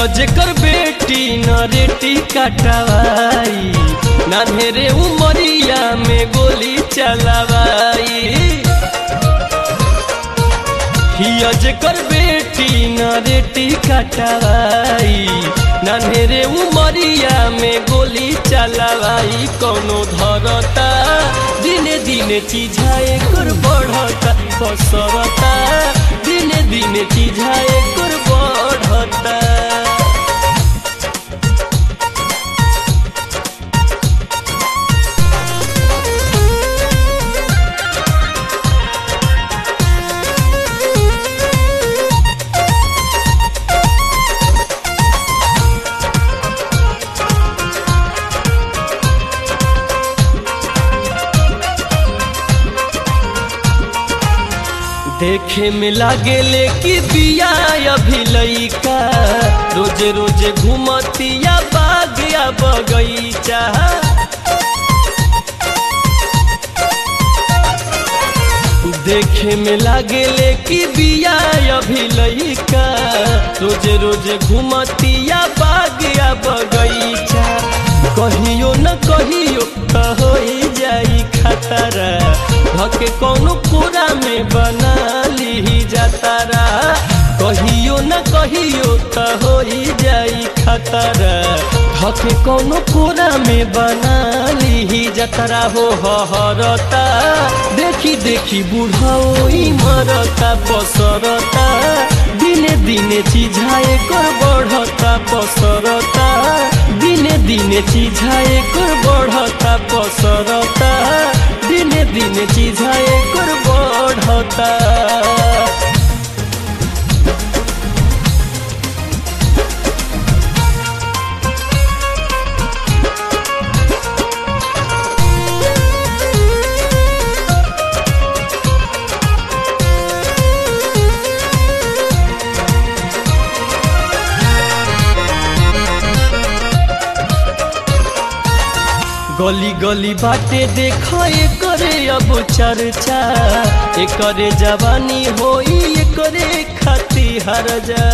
हिया जेकर बेटी न रेटी कटवाई नान्हेरे उमरिया में गोली चलवाई हिया जेकर बेटी न रेटी कटवाई नान्हेरे उमरिया में गोली चलवाई कौनो धरता दिने दिने चीझाए कर बढ़ता पसरता दिने दिने चीझाए कर बढ़ता देखे में लागेले कि बिया अभी लइका रोज रोज घूमतिया बागिया बगैचा देखे में लागेले कि बिया अभी लइका रोज रोज घूमतिया बागिया बगैचा कहियो न कहियो त हो जाई खतरा धके कौनो पूरा में बना ली जातारा कहियो न कहियो त हो जाई खतरा धके कौनो पूरा में बना ली जातारा हो हरता देखी देखी बुढ़ाओ मरता पसरता दिने दिने चीझाए कर बढ़ता पसरता दिने दिने चीझाए कर बढ़ता पसरता दिने दिने चीझाए कर बढ़ता गली गली बाटे देख करे अब चर्चा एकरे जवानी होई एकरे खाती हर जा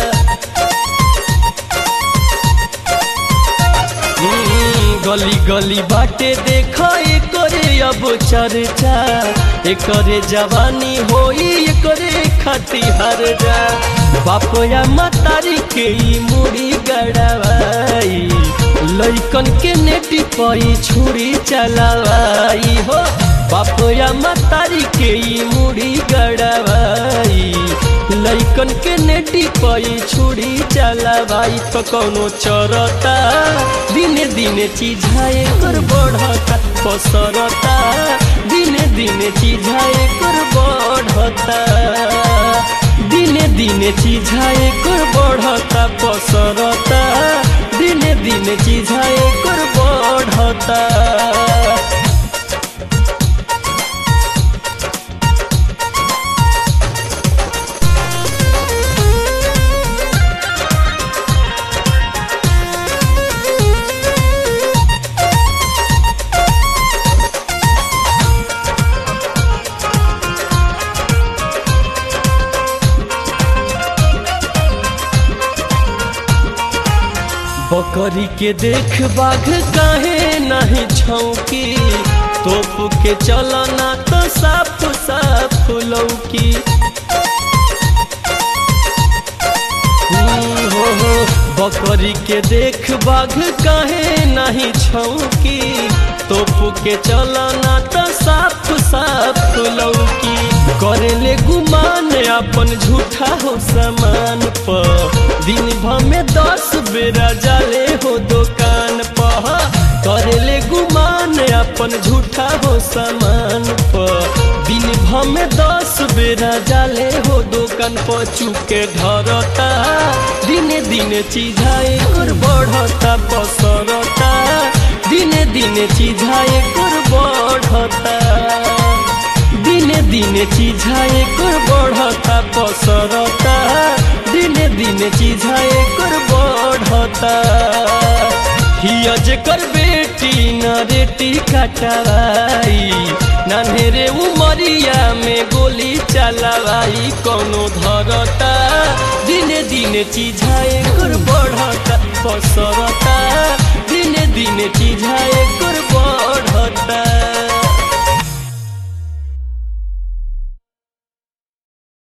गली गली बाटे देख करे अब चर्चा एकरे जवानी होई एकरे खाती हर जा बाप या मतारी के मुड़ी गड़वाई लैकन के नेटी पई छुरी चलावाई हो बाप या मतारी के मुड़ी गड़वाई लैकन के नेटी पई छुरी चलावाई तो कौनो चरता दिने दिने चीझाए कर बढ़ता पसरता दिने दिने चीझाए कर बढ़ता दिने दिने चीझाए कर बढ़ता पसरता दिने दिने चीझाए कर बढ़ता बकरी के देख बाघ काहे नहीं छौकी तोप के चलना तो साफ साफ लौकी हो हो बकरी के देख बाघ काहे नहीं छौकी तोप के चलना तो साफ साफ लौकी करेले गुमान अपन झूठा हो सामान पर दिन भर में दस बेरा जाले हो दुकान पर करेले गुमान अपन झूठा हो सामान पर दिन भर में दस बेरा जाले हो दुकान पर चुके धरता दिने दिने चीझाए कर बढ़ता पसरता दिने दिने चीझाए कर बढ़ता दिने दिने चीझाए कर बढ़ता पसरता दिने दिने चीझाए कर बढ़ता हिया जेकर बेटी न रेटी कटवाई नन्हेरे उमरिया में गोली चलावाई कोनो धरता दिने दिने चीजाए कर बढ़ता पसरता